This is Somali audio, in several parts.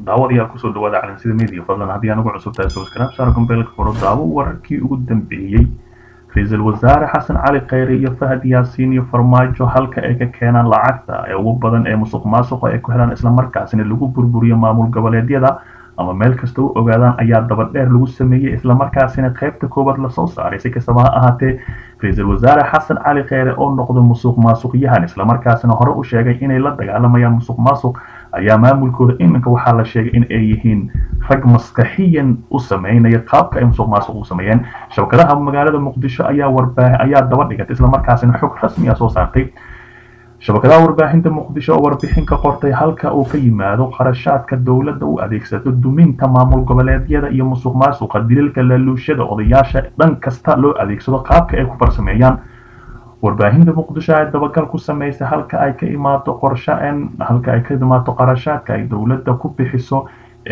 daawadayaal kusoo dhawaada calansida media fadlan haddii anugu cusub tahay subscribe saar gombeelka furo daawo wararkii ugu dambeeyey ra-iisul wasaare xasan cali khayre iyo fahad yaasiin iyo farmaajo halka ay ka keenaan lacagta ee ugu badan ee musuq maasuqa ay ku helaan islamarkaasina lagu burburiyo maamul goboleedyada ama meel kasta u ogaadaan ayaa dabadheer lagu sameeyey islamarkaasina qaybta koowaad lasoo saaray si kastaba ha ahaatee ra-iisul wasaare xasan cali kheyre oo noqdo musuq maasuqyahan islamarkaasina hore u sheegay inay la dagaalamayaan musuq maasuq ayaa maamulkooda iminka waxaa la sheegay in ay yihiin rag maskaxiyan u sameynaya qaabka ay musuq maasuq u sameeyeen shabakadaha magaalada muqdisho ayaa warbaahi ayaa daba dhigatay islamarkaasina xog rasmi ah soo saartay shabakadaha warbaahinta muqdisho oo warbixin ka qortay halka uu ka yimaado qarashaadka dowladda u adeegsato duminta maamul goboleedyada iyo musuq maasuqa dililka laluushada odayaasha dhan kasta loo adeegsado qaabka ay ku farsameeyaan warbaahinta muqdisho ay dabagal ku sameysay halka ay ka imaato qorshaen halka ay ka imaato qarashaadka ay dowladda ku bixiso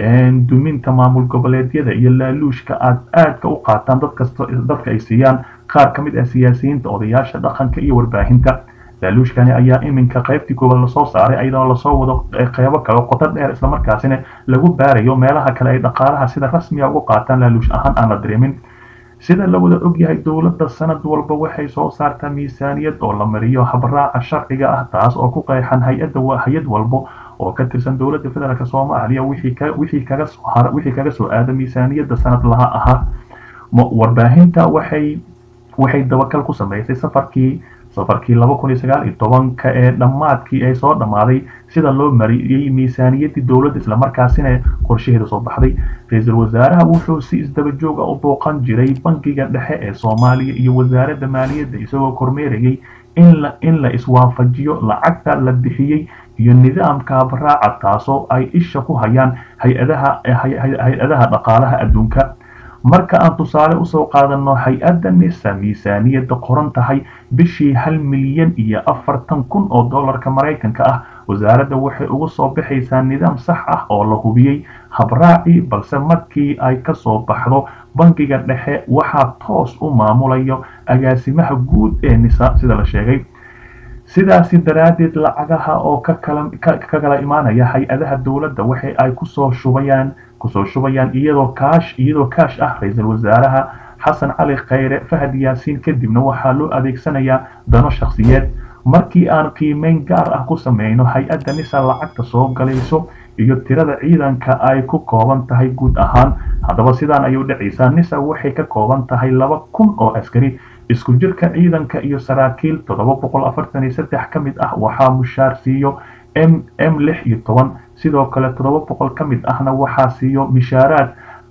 duminta maamul goboleedyada iyo laaluushka aad aadka u qaataan dadkasta dadka ay siiyaan qaar ka mid ah siyaasiyiinta odayaasha dhaqanka iyo warbaahinta laaluushkani ayaa iminka qaybtii koowaad lasoo saaray ayadoo lasoo wado qeybo kale qoto dheer islamarkaasina lagu baarayo meelaha kale ay dhaqaalaha sida rasmiga ugu qaataan laaluush ahaan aan la dareemin sida la wada ogyahay dowladda sanad walba waxay soo saartaa miisaaniyad oo la mariyo habraaca sharciga ah taas oo ku qeexan hay-adda hay-ad walbo oo ka tirsan dowladda federaalk soomaaliya wixii kaga soo wixii kaga soo aada miisaaniyadda sanad laha ahaa warbaahinta waxay waxay dabakal ku sameysay safarkii safarkii laba kun iyo sagaal iyo tobanka ee dhammaadkii ay soo dhammaaday sida loo mariyey miisaaniyaddii dowladda islamarkaasina qorshaheeda soo baxday ra-iisul wasaaraha wuxuu si isdaba jooga u booqan jiray bankiga dhexe ee soomaaliya iyo wasaaradda maaliyadda isagoo kormeerayay in la in la iswaafajiyo lacagta la bixiyey iyo nidaamka habraaca taasoo ay isha ku hayaan hay-adaha hay-adaha dhaqaalaha adduunka marka aan tusaale usoo qaadano hay-adda nisa miisaaniyadda qoran tahay bishii hal milyan iyo afartan kun oo dollarka maraykanka ah wasaaradda waxay uga soo baxaysaa nidaam sax ah oo la hubiyey habraaci balse markii ay kasoo baxdo bankiga dhexe waxaa toos u maamulayo agaasimaha guud ee nisa sida la sheegay sidaasi daraaddeed lacagaha oo ka kala imaanaya hay-adaha dowladda waxa ay kusoo shubayaan kusoo shubayaan iyadoo kaash iyadoo kaash ah ra-iisul wasaaraha xasan cali kheyre fahad yaasiin kadibna waxaa loo adeegsanayaa dano shakhsiyeed markii aan qiimeyn gaar ah ku sameyno hay-adda nisa lacagta soo galayso iyo tirada ciidanka ay ku kooban tahay guud ahaan haddaba sidaan ayuu dhacaysaa nisa waxay ka kooban tahay laba kun oo askari isku jirka ciidanka iyo saraakiil toddoba boqol afartan iyo saddex ka mid ah waxaa mushaar siiyo m m lix iyo toban sidoo kale toddoba boqol ka mid ahna waxaa siiyo mishaaraad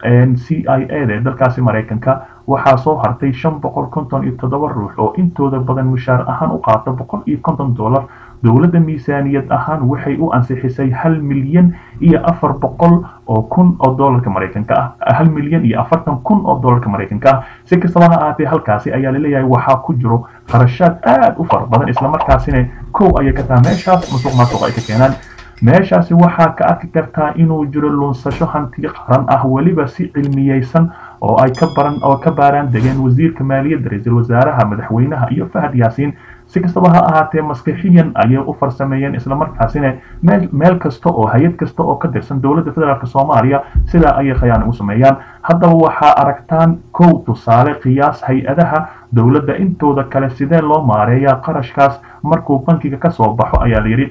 c i a da ee dalkaasi maraykanka waxaa soo hartay shan boqol konton iyo toddoba ruux oo intooda badan mushaar ahaan u qaata boqol iyo konton dollar dowladda miisaaniyad ahaan waxay u ansixisay hal milyan iyo afar boqol oo kun oo dollarka maraykanka ah hal milyan iyo afartan kun oo dollarka maraykanka ah si kastaba ha ahaatee halkaasi ayaa laleeyahay waxaa ku jiro qarashaad aad u fara badan islamarkaasina kow ayay ka taha meeshaas musuq maasuq ay ka keenaan meeshaasi waxaa ka arki kartaa inuu jiro lunsasho hanti qaran ah weliba si cilmiyeysan oo ay ka baran oo ka baaraan degeen wasiirka maaliyadda ra-iisul wasaaraha madaxweynaha iyo fahad yaasiin si kastaba ha ahaatee maskixiyan ayay u farsameeyeen islamarkaasina meel meel kasta oo hay-ad kasta oo ka tirsan dowladda federaalk soomaaliya sidaa ayay khayaan ugu sameeyaan haddaba waxaa aragtaan kow tusaale qiyaas hay-adaha dowladda intooda kale sidee loo maareeyaa qarashkaas markuu bankiga kasoo baxo ayaa layidhi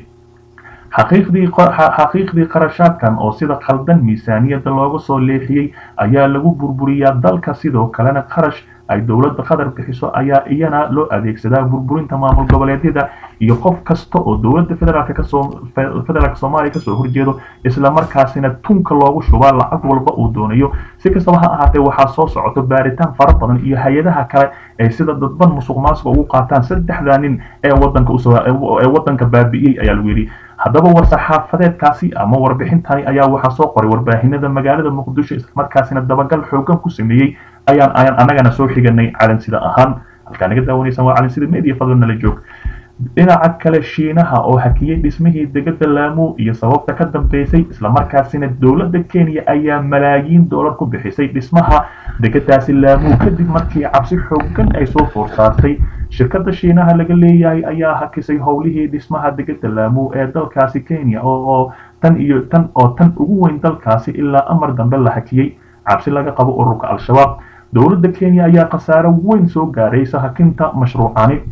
xaqiiqdii qarashaadkan oo sida khaldan miisaaniyadda looga soo leexiyey ayaa lagu burburiyaa dalka sidoo kalena qarash ay dowladda qatar bixiso ayaa iyana loo adeegsadaa burburinta maamul goboleedyada iyo qof kasta oo dowladda federaalk kasoo federaalk soomaaliya kasoo horjeedo islamarkaasina tunka loogu shubaa lacag walba uu doonayo si kastaba ha ahaatee waxaa soo socoto baaritaan fara badan iyo hay-adaha kale ay sida dadban musuq maasuqa ugu qaataan saddexdaa nin ee wadanka usoo ee wadanka baabi'iyey ayaa lagu yidhi haddaba war-saxaafadeedkaasi ama warbixintani ayaa waxaa soo qoray warbaahinada magaalada muqdisho islamarkaasina dabagal xoogan ku sameeyey ayaan ayaan annagana soo xiganay calansida ahaan halkaa naga daawanaysaan waa calansida media fadlan nala joog dhinaca kale shiinaha oo hakiyey dhismihii degada laamu iyo sababta ka dambeysay islamarkaasina dowladda kenya ayaa malaayiin doolar ku bixisay dhismaha degadaasi laamu kadib markii cabsi xoogan ay soo foor saartay shirkadda shiinaha laga leeyahay ayaa hakisay howlihii dhismaha degada laamu ee dalkaasi kenya oo tan iyo tan oo tan ugu weyn dalkaasi ilaa amar dambe la hakiyey cabsi laga qabo ururka al-shabaab dowladda kenya ayaa khasaaro weyn soo gaaraysa hakinta mashruucani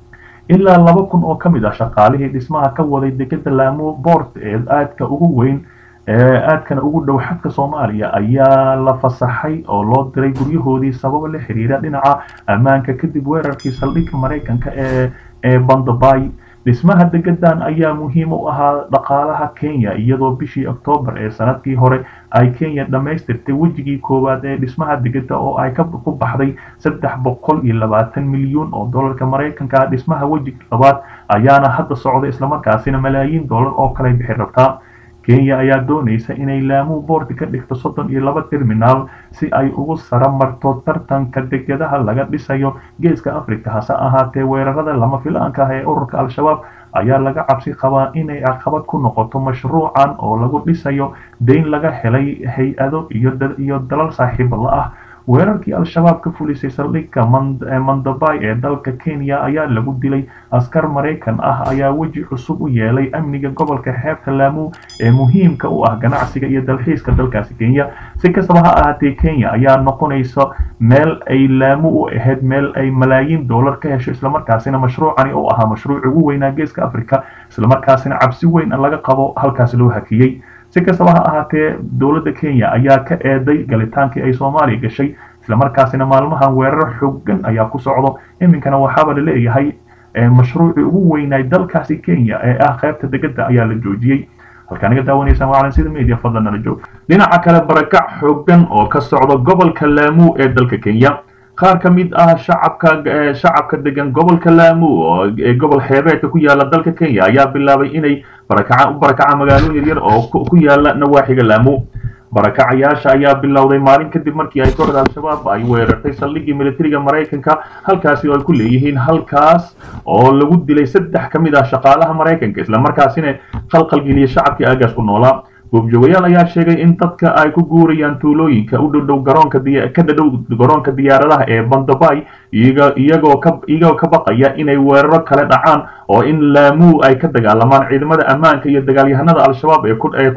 ilaa laba kun oo ka mid ah shaqaalihii dhismaha ka waday degada laamo boort ee aadka ugu weyn ee aadkana ugu dhow xadka soomaaliya ayaa la fasaxay oo loo diray guryahoodii sababo la xiriira dhinaca ammaanka kadib weerarkii saldhigga maraykanka ee ee bandabay dhismaha degadan ayaa muhiim u ahaa dhaqaalaha kenya iyadoo bishii oktoobar ee sanadkii hore ay kenya dhammaystirtay wejigii koowaad ee dhismaha degada oo ay ku baxday saddex boqol iyo labaatan milyuun oo dollarka maraykanka ah dhismaha wejiga labaad ayaana hadda socda islamarkaasina malaayiin dollar oo kale bixi rabtaa kenya ayaa doonaysa inay laamu boordi ka dhigto soddon iyo laba terminaal si ay ugu sara marto tartanka degadaha laga dhisayo geeska africa hase ahaatee weerarada lama filaanka ah ee ururka al-shabaab ayaa laga cabsi qabaa inay caqabad ku noqoto mashruucan oo lagu dhisayo deyn laga helay hay-ado iyo dalal saaxiiba la ah weerarkii al-shabaab ka fulisay saldhigga mandabay ee dalka kenya ayaa lagu dilay askar maraykan ah ayaa weji cusub u yeelay amniga gobolka xeebta laamu ee muhiimka u ah ganacsiga iyo dalxiiska dalkaasi kenya si kastaba ha ahaatee kenya ayaa noqonaysa meel ay laamu u ahayd meel ay malaayiin dollar ka hesho islamarkaasina mashruucani oo ahaa mashruuc ugu weynaa geeska africa islamarkaasina cabsi weyn laga qabo halkaasi loo hakiyey si kastaba ha ahaatee dowladda kenya ayaa ka eeday galitaankii ay soomaaliya gashay islamarkaasina maalmahan weerar xoogan ayaa ku socdo iminkana waxaaba la leeyahay mashruucii ugu weynaay dalkaasi kenya ee ah qaybta degada ayaa la joojiyey halkaa naga daawanaysaan waa calansida media fadlan nala joog dhinaca kale barakac xoogan oo ka socda gobolka laamu ee dalka kenya qaar ka mid ah shacabka shacabka degan gobolka laamu ee gobol xeebeedka ku yaala dalka kenya ayaa bilaabay inay barakaca u barakaca magaalooyin yaryar oo ku yaala nawaaxiga laamu barakacayaasha ayaa bilowday maalin kadib markii ay kooxda al-shabaab ay weerartay saldhiggii militariga maraykanka halkaasi oo ay ku leeyihiin halkaas oo lagu dilay saddex ka mid ah shaqaalaha maraykanka islamarkaasina qalqalgeliyay shacabkii aagaas ku noolaa goobjoogayaal ayaa sheegay in dadka ay ku guurayaan tuulooyinka u dhowdhow garoonka ka dhadhow garoonka diyaaradaha ee bandabay iyagoo ka iyagoo ka baqaya inay weeraro kale dhacaan oo in laamuu ay ka dagaalamaan ciidamada ammaanka iyo dagaalyahanada al-shabaab ee ee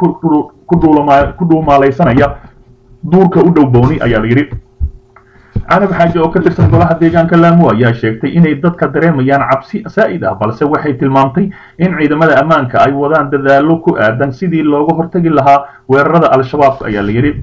ku dhuumaalaysanaya duurka u dhow booni ayaa la yidhi canab xaaji oo ka tirsan golaha deegaanka laamu ayaa sheegtay inay dadka dareemayaan cabsi saa'id ah balse waxay tilmaamtay in ciidamada ammaanka ay wadaan dadaallo ku aadan sidii looga hortagi lahaa weerarada al-shabaab ayaa la yidhi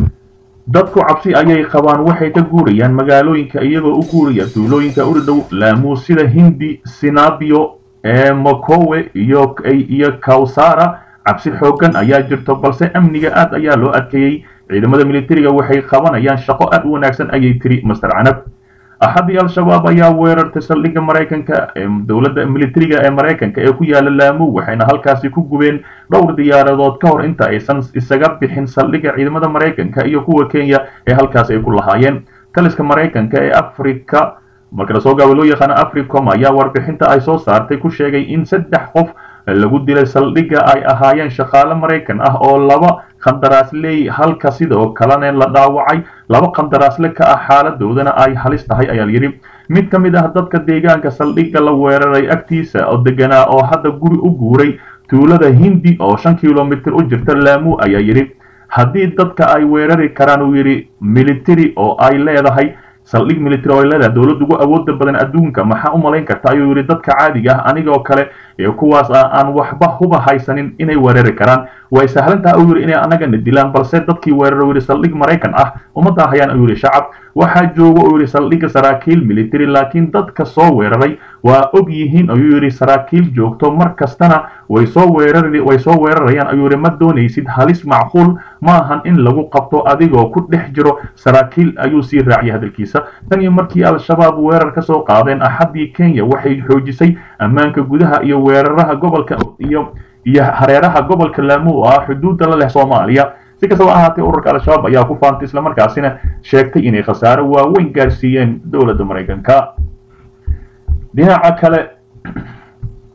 dadku cabsi ayay qabaan waxay ka guurayaan magaalooyinka iyagoo u guuraya tuulooyinka u dhow laamu sida hindi sinabio ee mokowe iyo iyo kawsara cabsi xoogan ayaa jirto balse amniga aad ayaa loo adkeeyey ciidamada militariga waxay qabanayaan shaqo aad u wanaagsan ayay tiri master canab axadii al-shabaab ayaa weerartay saldhigga maraykanka dowladda militariga ee maraykanka ee ku yaala laamu waxayna halkaasi ku gubeen dhowr diyaaradood ka hor inta aysan isaga bixin saldhigga ciidamada maraykanka iyo kuwa kenya ee halkaas ay ku lahaayeen taliska maraykanka ee africa marka lasoo gaaba loo yaqaano africom ayaa warbixinta ay soo saartay ku sheegay in saddex qof lagu dilay saldhigga ay ahaayeen shaqaale maraykan ah oo laba qandaraasley halka sidoo kalena la dhaawacay laba qandaraasle ka ah xaaladoodana ay halis tahay ayaa layidhi mid ka mid ah dadka deegaanka saldhigga la weeraray agtiisa oo deganaa oo hadda guri u guuray tuulada hindi oo shan kilomitir u jirta laamu ayaa yidhi haddii dadka ay weerari karaan uu yidhi military oo ay leedahay saldhig military oo ay leedahay dowladda ugu awooda badan adduunka maxaa u malayn karta ayuu yidhi dadka caadiga ah anigoo kale ee kuwaas ah aan waxba huba haysanin inay weerari karaan way sahlan tahay uu yidhi inay annagana dilaan balse dadkii weeraro yidhi saldhig maraykan ah uma daahayaan ayuu yidhi shacab waxaa jooga uu yidhi saldhigga saraakiil military laakiin dadka soo weeraray waa og yihiin ayuu yidhi saraakiil joogto mar kastana way soo weerari way soo weerarayaan ayuu yidhi ma doonaysid halis macquul ma ahan in lagu qabto adigoo ku dhex jiro saraakiil ayuu sii raaciyay hadalkiisa tan iyo markii al-shabaab weerar ka soo qaadeen axaddii kenya waxay xoojisay ammaanka gudaha iyo weeraraha gobolka iyo iyo hareeraha gobolka laamu oo ah xuduudda la leh soomaaliya si kastaba ahaatee ururka al-shabaab ayaa ku faantay islamarkaasina sheegtay inay khasaaro waaweyn gaarsiiyeen dowladda maraykanka dhinaca kale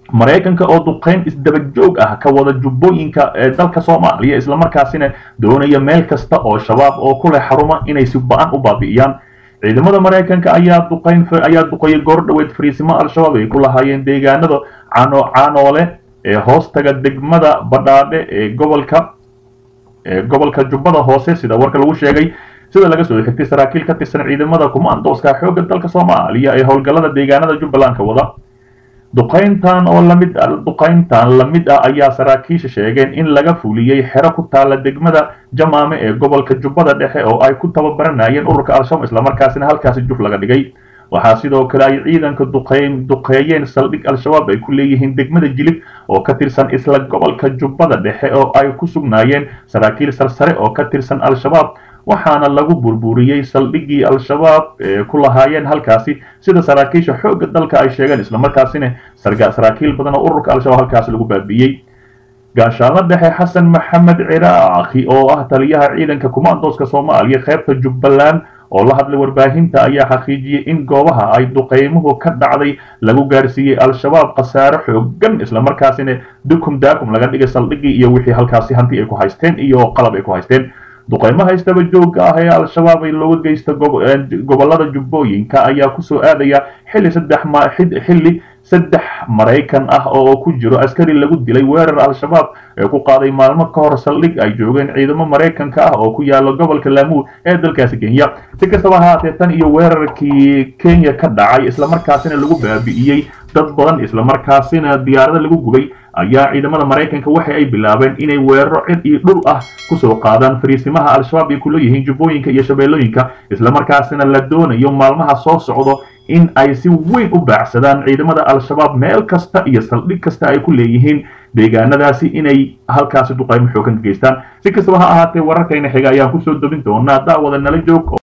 maraykanka oo duqeyn isdabajoog ah ka wada jubbooyinka ee dalka soomaaliya islamarkaasina doonaya meel kasta oo shabaab oo ku leh xaruma inay si ba-an u baabi'iyaan ciidamada maraykanka ayaa duqeyn ayaa duqeeyay goor dhoweed fariisimo al-shabaab ay ku lahaayeen deegaanada cano canoole ee hoostaga degmada badhaadhe ee gobolka ee gobolka jubbada hoose sida warka lagu sheegay sida laga soo xigtay saraakiil ka tirsan ciidamada kumaandooska xoogga dalka soomaaliya ee howlgallada deegaanada jubbaland ka wada duqayntan oo lamid duqayntan lamid ah ayaa saraakiisha sheegeen in laga fuliyey xero ku taala degmada jamaame ee gobolka jubbada dhexe oo ay ku tababaranayeen ururka al-shabaab islamarkaasina halkaasi juf laga dhigay waxaa sidoo kale ay ciidanka duqeyn duqeeyeen saldhig al-shabaab ay ku leeyihiin degmada jilib oo ka tirsan isla gobolka jubbada dhexe oo ay ku sugnaayeen saraakiil sarsare oo ka tirsan al-shabaab waxaana lagu burburiyey saldhiggii al-shabaab ee ku lahaayeen halkaasi sida saraakiisha xoogga dalka ay sheegeen islamarkaasina saraakiil badan oo ururka al-shabaab halkaasi lagu baabi'iyey gaashaanla dhexe xasan maxamed ciraaqi oo ah taliyaha ciidanka kumaandooska soomaaliya qaybta jubbaland oo la hadlay warbaahinta ayaa xaqiijiyey in goobaha ay duqeymuhu ka dhacday lagu gaarsiiyey al-shabaab khasaare xoogan islamarkaasina dukum daakum laga dhigay saldhiggii iyo wixii halkaasi hanti ay ku haysteen iyo qalab ay ku haysteen duqeymaha istaba joogga ah ee al-shabaab ay looga geysta gobolada jubbooyinka ayaa kusoo aadaya xilli saddex xilli saddex maraykan ah oo ku jiro askari lagu dilay weerar al-shabaab ee ku qaaday maalmo ka hor saldhig ay joogeen ciidamo maraykanka ah oo ku yaala gobolka laamuud ee dalkaasi kenya si kastaba haatee tan iyo weerarkii kenya ka dhacay islamarkaasina lagu baabi'iyey dad badan islamarkaasina diyaarada lagu gubay ayaa ciidamada maraykanka waxa ay bilaabeen inay weeraro cid iyo dhul ah kusoo qaadaan fariisimaha al-shabaab ay ku leeyihiin jubbooyinka iyo shabeellooyinka islamarkaasina la doonayo maalmaha soo socdo in ay si weyn u baacsadaan ciidamada al-shabaab meel kasta iyo saldhig kasta ay ku leeyihiin deegaanadaasi inay halkaasi duqaymo xoogan ka geystaan si kastaba ha ahaatee wararkayna xiga ayaan kusoo dobin doonaa daawada nala joog